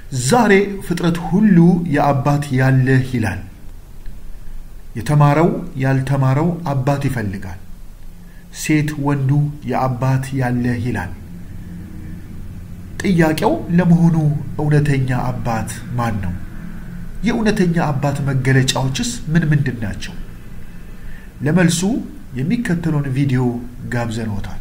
ዛሬ ፍጥረት ሁሉ የአባት ያለህ ይላል። የተማረው ያልተማረው አባት ይፈልጋል። ሴት ወንዱ የአባት ያለህ ይላል። ጥያቄው ለመሆኑ እውነተኛ አባት ማን ነው? የእውነተኛ አባት መገለጫዎችስ ምን ምንድን ናቸው? ለመልሱ የሚከተለውን ቪዲዮ ጋብዘንዎታል።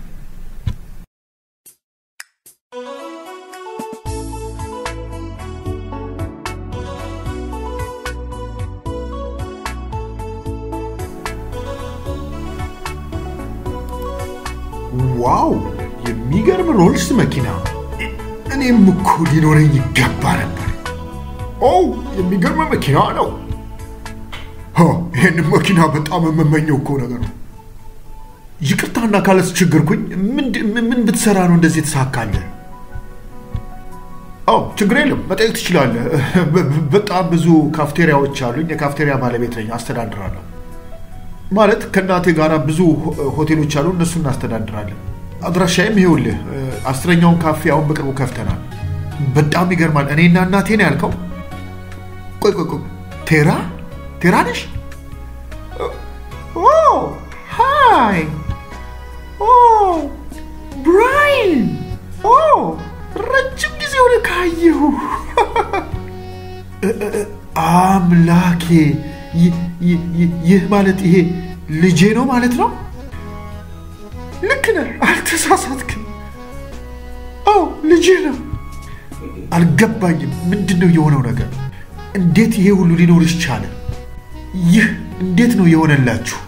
ዋው! የሚገርም ሮልስ መኪና! እኔም እኮ ሊኖረኝ ይገባ ነበር። ኦ የሚገርም መኪና ነው። ይህን መኪና በጣም የምመኘው እኮ ነገር ነው። ይቅርታና ካላስቸገርኩኝ ምን ብትሰራ ነው እንደዚህ የተሳካልህ? አዎ ችግር የለም መጠየቅ ትችላለህ። በጣም ብዙ ካፍቴሪያዎች አሉኝ። የካፍቴሪያ ባለቤት ነኝ፣ አስተዳድራለሁ። ማለት ከእናቴ ጋር ብዙ ሆቴሎች አሉ፣ እነሱ እናስተዳድራለን። አድራሻዬም ይኸውልህ፣ አስረኛውን ካፌ አሁን በቅርቡ ከፍተናል። በጣም ይገርማል። እኔና እናቴ ነው ያልከው? ቆይ ቆይ ቆይ፣ ቴራ ቴራ ነሽ? ኦ ሃይ፣ ኦ ብራይን፣ ኦ ረጅም ጊዜ ሆነ ካየሁ። አምላኬ፣ ይህ ማለት ይሄ ልጄ ነው ማለት ነው? ልክ ነህ፣ አልተሳሳትክም። ኦ ልጄ ነው። አልገባኝም። ምንድን ነው የሆነው ነገር? እንዴት ይሄ ሁሉ ሊኖርሽ ቻለ? ይህ እንዴት ነው የሆነላችሁ?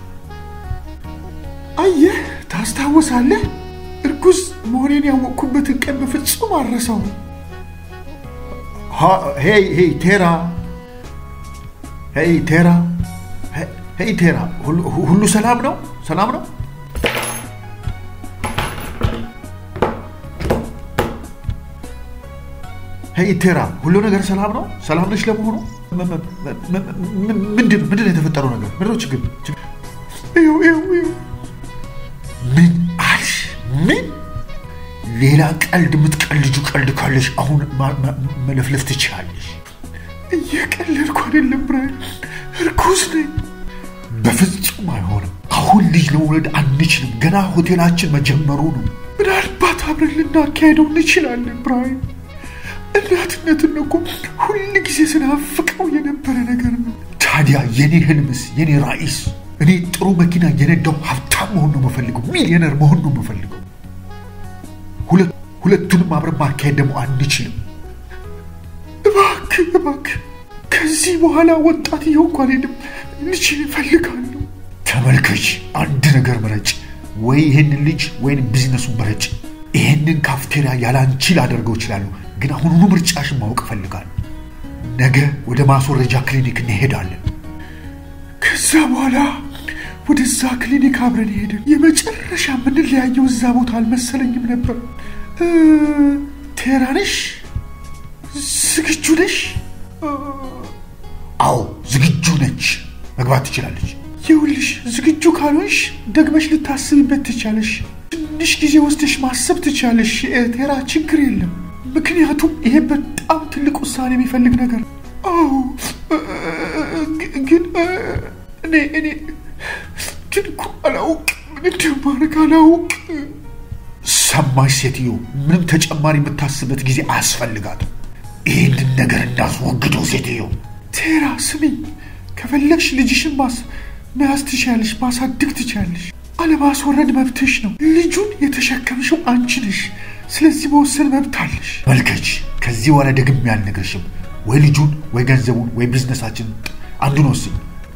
አየህ፣ ታስታውሳለህ? እርጉዝ መሆኔን ያወቅኩበትን ቀን በፍጹም አልረሳውም። ሄይ ሄይ ቴራ፣ ሄይ ቴራ፣ ሄይ ቴራ፣ ሁሉ ሰላም ነው? ሰላም ነው? ሄይ ቴራ፣ ሁሉ ነገር ሰላም ነው? ሰላም ነች ለመሆኑ? ምንድን ምንድን ነው የተፈጠረው ነገር? ምንድን ነው ችግር? ምን አልሽ? ምን ሌላ ቀልድ የምትቀልጁ ቀልድ ካለሽ አሁን መለፍለፍ ትችላለሽ። እየቀለድኩ አይደለም ብራይን፣ እርጉዝ ነኝ። በፍጹም አይሆንም። አሁን ልጅ ለመውለድ አንችልም። ገና ሆቴላችን መጀመሩ ነው። ምናልባት አብረን ልናካሄደው እንችላለን ብራይን። እናትነትን እኮ ሁል ጊዜ ስናፍቀው የነበረ ነገር ነው። ታዲያ የኔ ህልምስ የኔ ራዕይስ? እኔ ጥሩ መኪና የነዳው ሀብታም መሆን ነው የምፈልገው፣ ሚሊዮነር መሆን ነው የምፈልገው። ሁለቱንም አብረን ማካሄድ ደግሞ አንችልም። እባክህ እባክህ፣ ከዚህ በኋላ ወጣት እየሆንኩ አልሄድም። ልጅ እፈልጋለሁ። ተመልከች፣ አንድ ነገር ምረጭ። ወይ ይህንን ልጅ ወይም ቢዝነሱን ምረጭ። ይህንን ካፍቴሪያ ያላንቺ ላደርገው እችላለሁ ግን አሁኑኑ ምርጫሽን ማወቅ እፈልጋለሁ። ነገ ወደ ማስወረጃ ክሊኒክ እንሄዳለን። ከዛ በኋላ ወደዛ ክሊኒክ አብረን ሄድን። የመጨረሻ የምንለያየው እዛ ቦታ አልመሰለኝም ነበር። ቴራ ነሽ? ዝግጁ ነሽ? አዎ ዝግጁ ነች። መግባት ትችላለች። ይኸውልሽ ዝግጁ ካልሆንሽ ደግመሽ ልታስብበት ትቻለሽ። ትንሽ ጊዜ ወስደሽ ማሰብ ትቻለሽ። ቴራ ችግር የለም ምክንያቱም ይሄ በጣም ትልቅ ውሳኔ የሚፈልግ ነገር ነው። አዎ ግን እኔ እኔ ግን እኮ አላውቅ ምን እንደማደርግ አላውቅ። ሰማሽ ሴትዮ፣ ምንም ተጨማሪ የምታስበት ጊዜ አያስፈልጋትም። ይህንን ነገር እናስወግደው። ሴትዮ ቴራ ስሚኝ፣ ከፈለግሽ ልጅሽን መያዝ ትችያለሽ፣ ማሳደግ ትችያለሽ። አለማስወረድ መብትሽ ነው። ልጁን የተሸከምሽው አንቺ ነሽ። ስለዚህ መወሰን መብት አለሽ። መልከች፣ ከዚህ በኋላ ደግሜ አልነግርሽም። ወይ ልጁን ወይ ገንዘቡን ወይ ቢዝነሳችን አንዱን ወስኝ።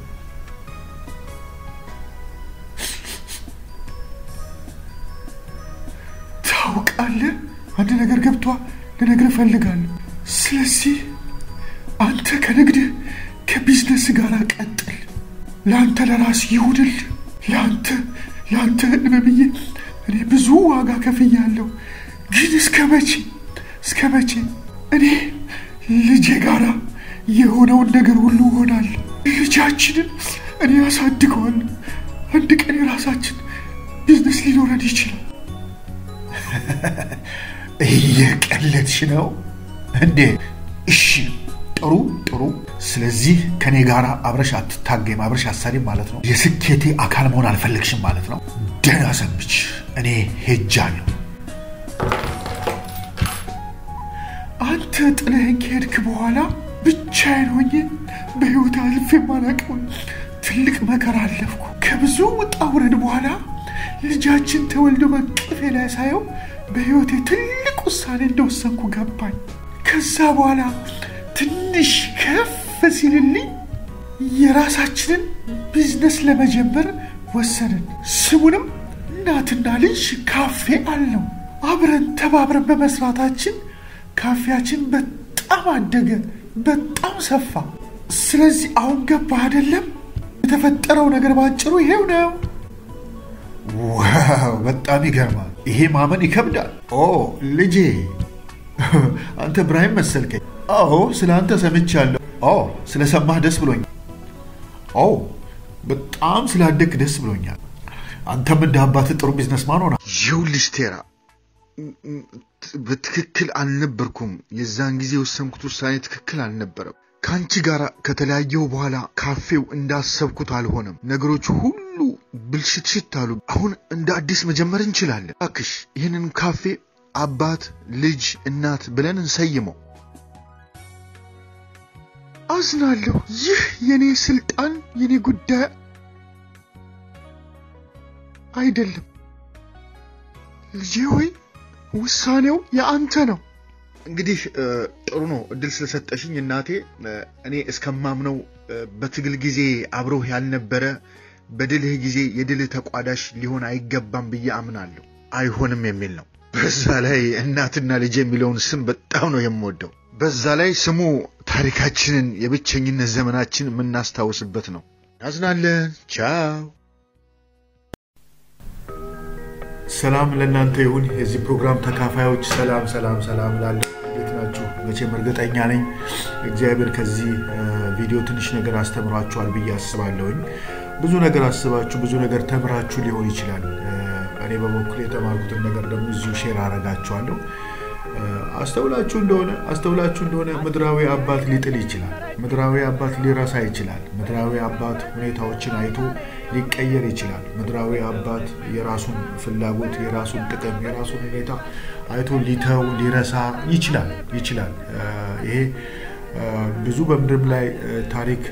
ታውቃለህ፣ አንድ ነገር ገብቷ ልነግርህ እፈልጋለሁ። ስለዚህ አንተ ከንግድህ ከቢዝነስ ጋር ቀጥል። ለአንተ ለራስ ይሁንል። ለአንተ ለአንተ ህልም ብዬ እኔ ብዙ ዋጋ ከፍያለሁ። ግን እስከ መቼ እስከ መቼ እኔ ልጄ ጋራ የሆነውን ነገር ሁሉ እሆናለሁ። ልጃችንን እኔ ያሳድገዋለሁ። አንድ ቀን የራሳችን ቢዝነስ ሊኖረን ይችላል። እየቀለድሽ ነው እንዴ? እሺ ጥሩ ጥሩ። ስለዚህ ከኔ ጋር አብረሽ አትታገም፣ አብረሽ አሳሪም ማለት ነው። የስኬቴ አካል መሆን አልፈለግሽም ማለት ነው። ደህና ሰንብች፣ እኔ ሄጃለሁ። አንተ ጥለኸኝ ከሄድክ በኋላ ብቻዬን ሆኜ በሕይወት አልፌ የማላውቀውን ትልቅ መከራ አለፍኩ። ከብዙ ውጣ ውረድ በኋላ ልጃችን ተወልዶ በቅፌ ላይ ሳየው በሕይወቴ ትልቅ ውሳኔ እንደወሰንኩ ገባኝ። ከዛ በኋላ ትንሽ ከፍ ሲልልኝ የራሳችንን ቢዝነስ ለመጀመር ወሰንን። ስሙንም እናትና ልጅ ካፌ አልነው። አብረን ተባብረን በመስራታችን ካፌያችን በጣም አደገ፣ በጣም ሰፋ። ስለዚህ አሁን ገባ አይደለም? የተፈጠረው ነገር ባጭሩ ይሄው ነው። ዋው በጣም ይገርማል። ይሄ ማመን ይከብዳል። ኦ ልጄ አንተ ብራሂም መሰልከኝ። አዎ ስለ አንተ ሰምቻለሁ። ኦ ስለሰማህ ደስ ብሎኛል። ኦ በጣም ስላደግ ደስ ብሎኛል። አንተም እንደ አባትህ ጥሩ ቢዝነስማን ሆና ይኸውልሽ ቴራ በትክክል አልነበርኩም። የዛን ጊዜ የወሰንኩት ውሳኔ ትክክል አልነበረም። ከአንቺ ጋር ከተለያየው በኋላ ካፌው እንዳሰብኩት አልሆነም። ነገሮች ሁሉ ብልሽትሽት አሉ። አሁን እንደ አዲስ መጀመር እንችላለን። እባክሽ ይህንን ካፌ አባት፣ ልጅ፣ እናት ብለን እንሰይመው። አዝናለሁ። ይህ የኔ ስልጣን የኔ ጉዳይ አይደለም። ልጄ ሆይ ውሳኔው የአንተ ነው። እንግዲህ ጥሩ ነው እድል ስለሰጠሽኝ እናቴ። እኔ እስከማምነው በትግል ጊዜ አብሮህ ያልነበረ በድልህ ጊዜ የድልህ ተቋዳሽ ሊሆን አይገባም ብዬ አምናለሁ። አይሆንም የሚል ነው። በዛ ላይ እናትና ልጅ የሚለውን ስም በጣም ነው የምወደው። በዛ ላይ ስሙ ታሪካችንን የብቸኝነት ዘመናችን የምናስታውስበት ነው። እናዝናለን። ቻው። ሰላም ለእናንተ ይሁን። የዚህ ፕሮግራም ተካፋዮች ሰላም ሰላም ሰላም እላለሁ። እንዴት ናችሁ? መቼም እርግጠኛ ነኝ እግዚአብሔር ከዚህ ቪዲዮ ትንሽ ነገር አስተምሯችኋል ብዬ አስባለሁኝ። ብዙ ነገር አስባችሁ ብዙ ነገር ተምራችሁ ሊሆን ይችላል። እኔ በበኩል የተማርኩትን ነገር ደግሞ እዚሁ ሼር አረጋችኋለሁ። አስተውላችሁ እንደሆነ አስተውላችሁ እንደሆነ ምድራዊ አባት ሊጥል ይችላል። ምድራዊ አባት ሊረሳ ይችላል። ምድራዊ አባት ሁኔታዎችን አይቶ ሊቀየር ይችላል። ምድራዊ አባት የራሱን ፍላጎት፣ የራሱን ጥቅም፣ የራሱን ሁኔታ አይቶ ሊተው ሊረሳ ይችላል ይችላል። ይሄ ብዙ በምድርም ላይ ታሪክ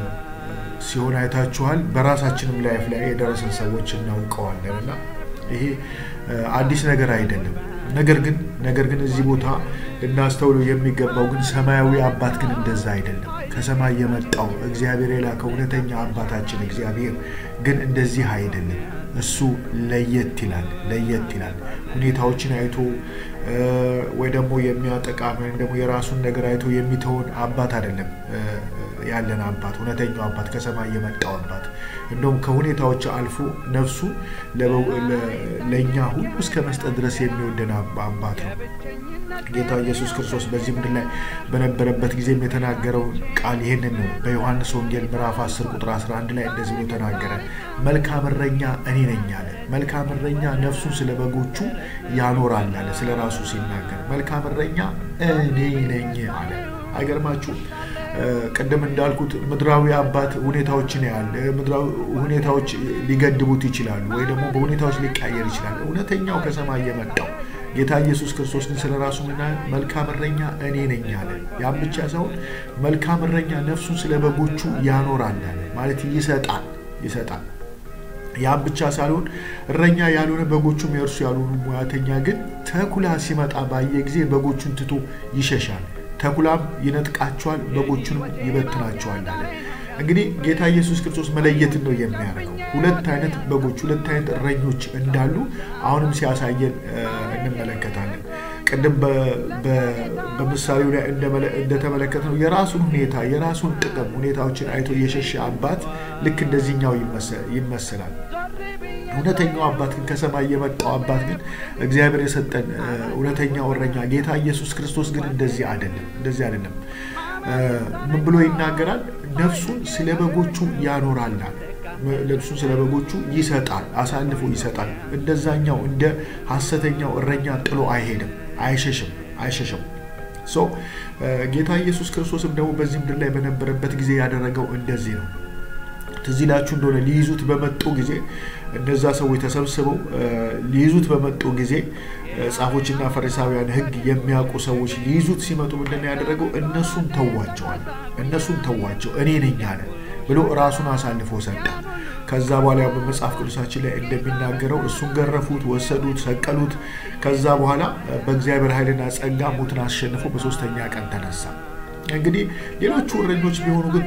ሲሆን አይታችኋል። በራሳችንም ላይፍ ላይ የደረሰን ሰዎች እናውቀዋለን እና ይሄ አዲስ ነገር አይደለም። ነገር ግን ነገር ግን እዚህ ቦታ ልናስተውለው የሚገባው ግን ሰማያዊ አባት ግን እንደዛ አይደለም። ከሰማይ የመጣው እግዚአብሔር የላከው እውነተኛ አባታችን እግዚአብሔር ግን እንደዚህ አይደለም። እሱ ለየት ይላል፣ ለየት ይላል። ሁኔታዎችን አይቶ ወይ ደግሞ የሚያጠቃ ወይም ደግሞ የራሱን ነገር አይቶ የሚተውን አባት አይደለም ያለን አባት እውነተኛው አባት ከሰማይ የመጣው አባት እንደውም ከሁኔታዎች አልፎ ነፍሱ ለእኛ ሁሉ እስከ መስጠት ድረስ የሚወደን አባት ነው። ጌታ ኢየሱስ ክርስቶስ በዚህ ምድር ላይ በነበረበት ጊዜም የተናገረው ቃል ይህንን ነው። በዮሐንስ ወንጌል ምዕራፍ 10 ቁጥር 11 ላይ እንደዚህ ብሎ ተናገረ። መልካም እረኛ እኔ ነኝ አለ። መልካም እረኛ ነፍሱን ስለ በጎቹ ያኖራል አለ። ስለ ራሱ ሲናገር መልካም እረኛ እኔ ነኝ አለ። አይገርማችሁ? ቅድም እንዳልኩት ምድራዊ አባት ሁኔታዎችን ያህል ምድራዊ ሁኔታዎች ሊገድቡት ይችላሉ፣ ወይ ደግሞ በሁኔታዎች ሊቀየር ይችላል። እውነተኛው ከሰማይ የመጣው ጌታ ኢየሱስ ክርስቶስ ግን ስለ ራሱ ምና መልካም እረኛ እኔ ነኝ አለ። ያም ብቻ ሳይሆን መልካም እረኛ ነፍሱን ስለ በጎቹ ያኖራል አለ። ማለት ይሰጣል ይሰጣል። ያም ብቻ ሳይሆን እረኛ ያልሆነ በጎቹም የእርሱ ያልሆኑ ሙያተኛ ግን ተኩላ ሲመጣ ባየ ጊዜ በጎቹን ትቶ ይሸሻል። ተኩላም ይነጥቃቸዋል፣ በጎቹንም ይበትናቸዋል አለ። እንግዲህ ጌታ ኢየሱስ ክርስቶስ መለየትን ነው የሚያደርገው። ሁለት አይነት በጎች፣ ሁለት አይነት እረኞች እንዳሉ አሁንም ሲያሳየን እንመለከታለን። ቅድም በምሳሌው ላይ እንደተመለከትነው የራሱን ሁኔታ የራሱን ጥቅም ሁኔታዎችን አይቶ የሸሸ አባት ልክ እንደዚህኛው ይመሰላል። እውነተኛው አባት ግን ከሰማይ የመጣው አባት ግን እግዚአብሔር የሰጠን እውነተኛው እረኛ ጌታ ኢየሱስ ክርስቶስ ግን እንደዚህ አይደለም፣ እንደዚህ አይደለም። ምን ብሎ ይናገራል? ነፍሱን ስለ በጎቹ ያኖራል። ነፍሱን ስለ በጎቹ ይሰጣል፣ አሳልፎ ይሰጣል። እንደዛኛው እንደ ሐሰተኛው እረኛ ጥሎ አይሄድም፣ አይሸሽም፣ አይሸሽም። ጌታ ኢየሱስ ክርስቶስም ደግሞ በዚህ ምድር ላይ በነበረበት ጊዜ ያደረገው እንደዚህ ነው። ትዝ ይላችሁ እንደሆነ ሊይዙት በመጡ ጊዜ እነዛ ሰዎች ተሰብስበው ሊይዙት በመጡ ጊዜ ጻፎችና ፈሪሳውያን ሕግ የሚያውቁ ሰዎች ሊይዙት ሲመጡ ምንድን ነው ያደረገው? እነሱን ተዋቸዋል። እነሱን ተዋቸው እኔ ነኝ አለ ብሎ ራሱን አሳልፎ ሰጠ። ከዛ በኋላ በመጽሐፍ ቅዱሳችን ላይ እንደሚናገረው እሱን ገረፉት፣ ወሰዱት፣ ሰቀሉት። ከዛ በኋላ በእግዚአብሔር ኃይልና ጸጋ ሞትን አሸንፎ በሶስተኛ ቀን ተነሳ። እንግዲህ ሌሎቹ እረኞች ቢሆኑ ግን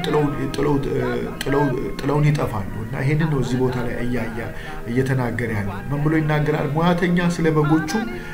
ጥለውን ይጠፋሉ እና ይህንን ነው እዚህ ቦታ ላይ እያያ እየተናገረ ያለው። ምን ብሎ ይናገራል? ሙያተኛ ስለ በጎቹ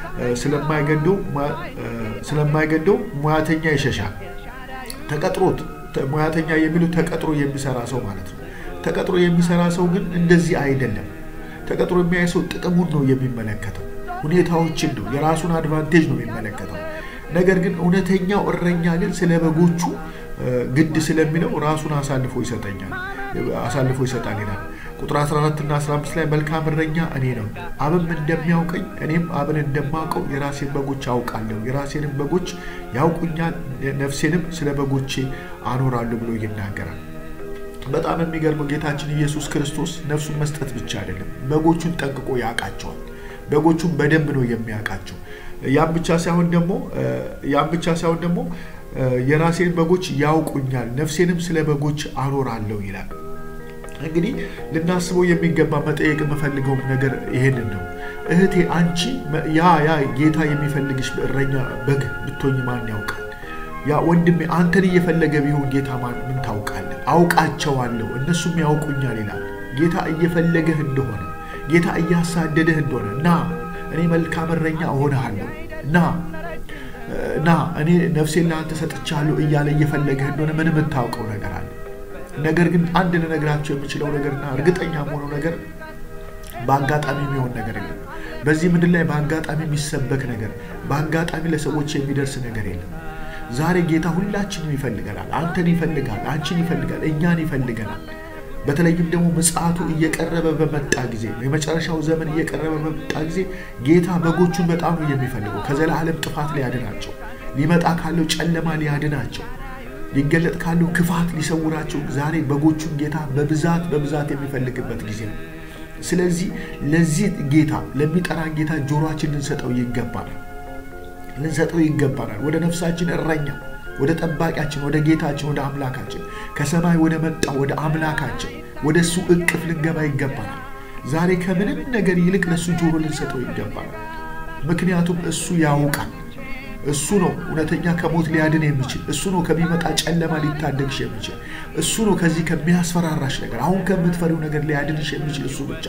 ስለማይገደው ሙያተኛ ይሸሻል። ተቀጥሮት ሙያተኛ የሚሉት ተቀጥሮ የሚሰራ ሰው ማለት ነው። ተቀጥሮ የሚሰራ ሰው ግን እንደዚህ አይደለም። ተቀጥሮ የሚያይ ሰው ጥቅሙን ነው የሚመለከተው፣ ሁኔታዎችን ነው፣ የራሱን አድቫንቴጅ ነው የሚመለከተው። ነገር ግን እውነተኛው እረኛ ግን ስለ በጎቹ ግድ ስለሚለው ራሱን አሳልፎ ይሰጠኛል አሳልፎ ይሰጣል ይላል። ቁጥር 14 እና 15 ላይ መልካም እረኛ እኔ ነው፣ አብም እንደሚያውቀኝ እኔም አብን እንደማውቀው የራሴን በጎች አውቃለሁ፣ የራሴንም በጎች ያውቁኛል፣ ነፍሴንም ስለ በጎቼ አኖራለሁ ብሎ ይናገራል። በጣም የሚገርመው ጌታችን ኢየሱስ ክርስቶስ ነፍሱን መስጠት ብቻ አይደለም፣ በጎቹን ጠንቅቆ ያውቃቸዋል። በጎቹን በደንብ ነው የሚያውቃቸው። ያም ብቻ ሳይሆን ደግሞ ያም ብቻ ሳይሆን ደግሞ የራሴን በጎች ያውቁኛል፣ ነፍሴንም ስለ በጎች አኖራለሁ ይላል። እንግዲህ ልናስበው የሚገባ መጠየቅ የምፈልገውም ነገር ይሄንን ነው። እህቴ አንቺ ያ ያ ጌታ የሚፈልግሽ እረኛ በግ ብትሆኝ ማን ያውቃል? ያ ወንድሜ አንተን እየፈለገ ቢሆን ጌታ ምን ታውቃለህ? አውቃቸዋለሁ እነሱም ያውቁኛል ይላል። ጌታ እየፈለገህ እንደሆነ ጌታ እያሳደደህ እንደሆነ ና እኔ መልካም እረኛ እሆንሃለሁ ና ና እኔ ነፍሴን ለአንተ ሰጥቻለሁ እያለ እየፈለገህ እንደሆነ ምን የምታውቀው ነገር አለ? ነገር ግን አንድ ልነግራቸው የምችለው ነገርና እርግጠኛ የሆነው ነገር በአጋጣሚ የሚሆን ነገር የለም። በዚህ ምድር ላይ በአጋጣሚ የሚሰበክ ነገር፣ በአጋጣሚ ለሰዎች የሚደርስ ነገር የለም። ዛሬ ጌታ ሁላችንም ይፈልገናል። አንተን ይፈልጋል፣ አንቺን ይፈልጋል፣ እኛን ይፈልገናል። በተለይም ደግሞ ምጽአቱ እየቀረበ በመጣ ጊዜ የመጨረሻው ዘመን እየቀረበ በመጣ ጊዜ ጌታ በጎቹን በጣም ነው የሚፈልገው። ከዘላለም ጥፋት ሊያድናቸው፣ ሊመጣ ካለው ጨለማ ሊያድናቸው፣ ሊገለጥ ካለው ክፋት ሊሰውራቸው ዛሬ በጎቹን ጌታ በብዛት በብዛት የሚፈልግበት ጊዜ ነው። ስለዚህ ለዚህ ጌታ ለሚጠራን ጌታ ጆሮአችን ልንሰጠው ይገባናል ልንሰጠው ይገባናል። ወደ ነፍሳችን እረኛ ወደ ጠባቂያችን ወደ ጌታችን ወደ አምላካችን ከሰማይ ወደ መጣው ወደ አምላካችን ወደ እሱ እቅፍ ልንገባ ይገባናል። ዛሬ ከምንም ነገር ይልቅ ለእሱ ጆሮ ልንሰጠው ይገባናል። ምክንያቱም እሱ ያውቃል። እሱ ነው እውነተኛ ከሞት ሊያድን የሚችል እሱ ነው ከሚመጣ ጨለማ ሊታደግሽ የሚችል እሱ ነው ከዚህ ከሚያስፈራራሽ ነገር አሁን ከምትፈሪው ነገር ሊያድንሽ የሚችል እሱ ብቻ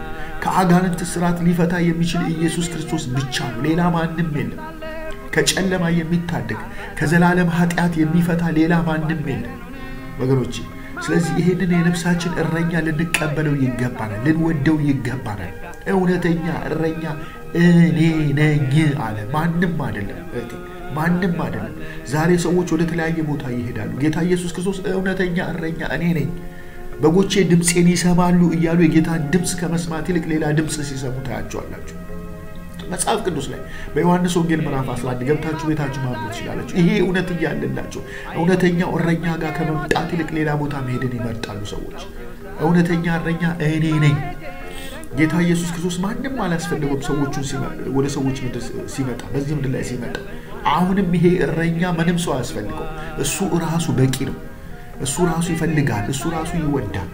ከአጋንንት ስርዓት ሊፈታ የሚችል ኢየሱስ ክርስቶስ ብቻ ነው። ሌላ ማንም የለም። ከጨለማ የሚታደግ ከዘላለም ኃጢአት የሚፈታ ሌላ ማንም የለም ወገኖች። ስለዚህ ይህንን የነፍሳችን እረኛ ልንቀበለው ይገባናል፣ ልንወደው ይገባናል። እውነተኛ እረኛ እኔ ነኝ አለ። ማንም አይደለም እህቴ፣ ማንም አይደለም። ዛሬ ሰዎች ወደ ተለያየ ቦታ ይሄዳሉ። ጌታ ኢየሱስ ክርስቶስ እውነተኛ እረኛ እኔ ነኝ፣ በጎቼ ድምፄን ይሰማሉ እያሉ የጌታን ድምፅ ከመስማት ይልቅ ሌላ ድምፅ ሲሰሙ ታያቸዋላችሁ። መጽሐፍ ቅዱስ ላይ በዮሐንስ ወንጌል ምዕራፍ 11 ገብታችሁ ቤታችሁ ማንበብ ትችላላችሁ። ይሄ እውነት እያለላቸው እውነተኛው እረኛ ጋር ከመምጣት ይልቅ ሌላ ቦታ መሄድን ይመርጣሉ ሰዎች። እውነተኛ እረኛ እኔ ነኝ። ጌታ ኢየሱስ ክርስቶስ ማንም አላስፈልገውም። ሰዎቹን ወደ ሰዎች ምድር ሲመጣ በዚህ ምድር ላይ ሲመጣ አሁንም ይሄ እረኛ ምንም ሰው አያስፈልገው። እሱ ራሱ በቂ ነው። እሱ ራሱ ይፈልጋል። እሱ ራሱ ይወዳል።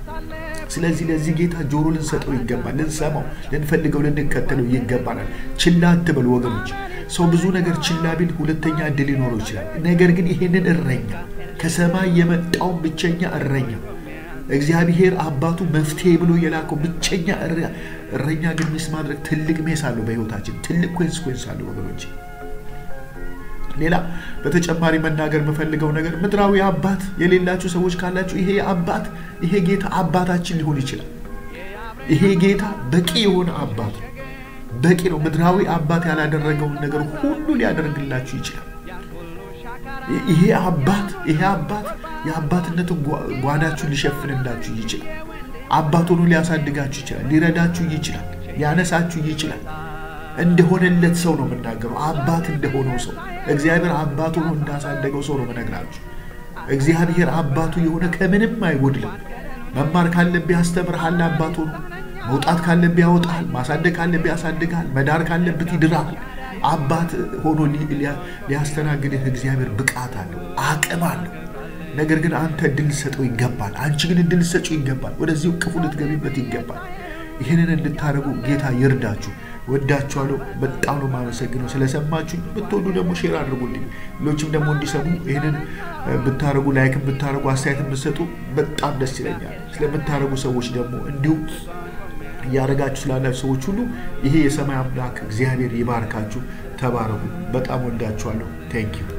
ስለዚህ ለዚህ ጌታ ጆሮ ልንሰጠው ይገባል። ልንሰማው፣ ልንፈልገው፣ ልንከተለው ይገባናል። ችላ አትበሉ ወገኖች። ሰው ብዙ ነገር ችላ ቢል ሁለተኛ እድል ሊኖረው ይችላል። ነገር ግን ይሄንን እረኛ ከሰማይ የመጣውን ብቸኛ እረኛ እግዚአብሔር አባቱ መፍትሄ ብሎ የላከው ብቸኛ እረኛ ግን ሚስ ማድረግ ትልቅ ሜስ አለው በሕይወታችን ትልቅ ኮንስኮንስ አለው ወገኖች። ሌላ በተጨማሪ መናገር የምፈልገው ነገር ምድራዊ አባት የሌላችሁ ሰዎች ካላችሁ ይሄ አባት ይሄ ጌታ አባታችን ሊሆን ይችላል። ይሄ ጌታ በቂ የሆነ አባት ነው። በቂ ነው። ምድራዊ አባት ያላደረገውን ነገር ሁሉ ሊያደርግላችሁ ይችላል። ይሄ አባት ይሄ አባት የአባትነትን ጓዳችሁን ሊሸፍንላችሁ ይችላል። አባት ሆኖ ሊያሳድጋችሁ ይችላል። ሊረዳችሁ ይችላል። ሊያነሳችሁ ይችላል። እንደሆነለት ሰው ነው የምናገረው። አባት እንደሆነው ሰው እግዚአብሔር አባቱ ሆኖ እንዳሳደገው ሰው ነው የምነግራችሁ። እግዚአብሔር አባቱ የሆነ ከምንም አይጎድልም። መማር ካለብህ ያስተምርሃል። አባቱ ነው። መውጣት ካለብህ ያወጣል። ማሳደግ ካለብህ ያሳድግሃል። መዳር ካለብህ ይድራል። አባት ሆኖ ሊያስተናግድህ እግዚአብሔር ብቃት አለው፣ አቅም አለው። ነገር ግን አንተ እድል ልሰጠው ይገባል። አንቺ ግን እድል ልሰጪው ይገባል። ወደዚህ ቅፉ ልትገቢበት ይገባል። ይህንን እንድታደርጉ ጌታ ይርዳችሁ። ወዳችኋለሁ። በጣም ነው የማመሰግነው ስለሰማችሁኝ። ብትወዱ ደግሞ ሼር አድርጉልኝ፣ ሌሎችም ደግሞ እንዲሰሙ ይህንን ብታደርጉ፣ ላይክን ብታደርጉ፣ አስተያየትን ብትሰጡ በጣም ደስ ይለኛል። ስለምታደርጉ ሰዎች ደግሞ እንዲሁም እያደረጋችሁ ስላላችሁ ሰዎች ሁሉ ይሄ የሰማይ አምላክ እግዚአብሔር ይባርካችሁ። ተባረኩ። በጣም ወዳችኋለሁ። ቴንኪዩ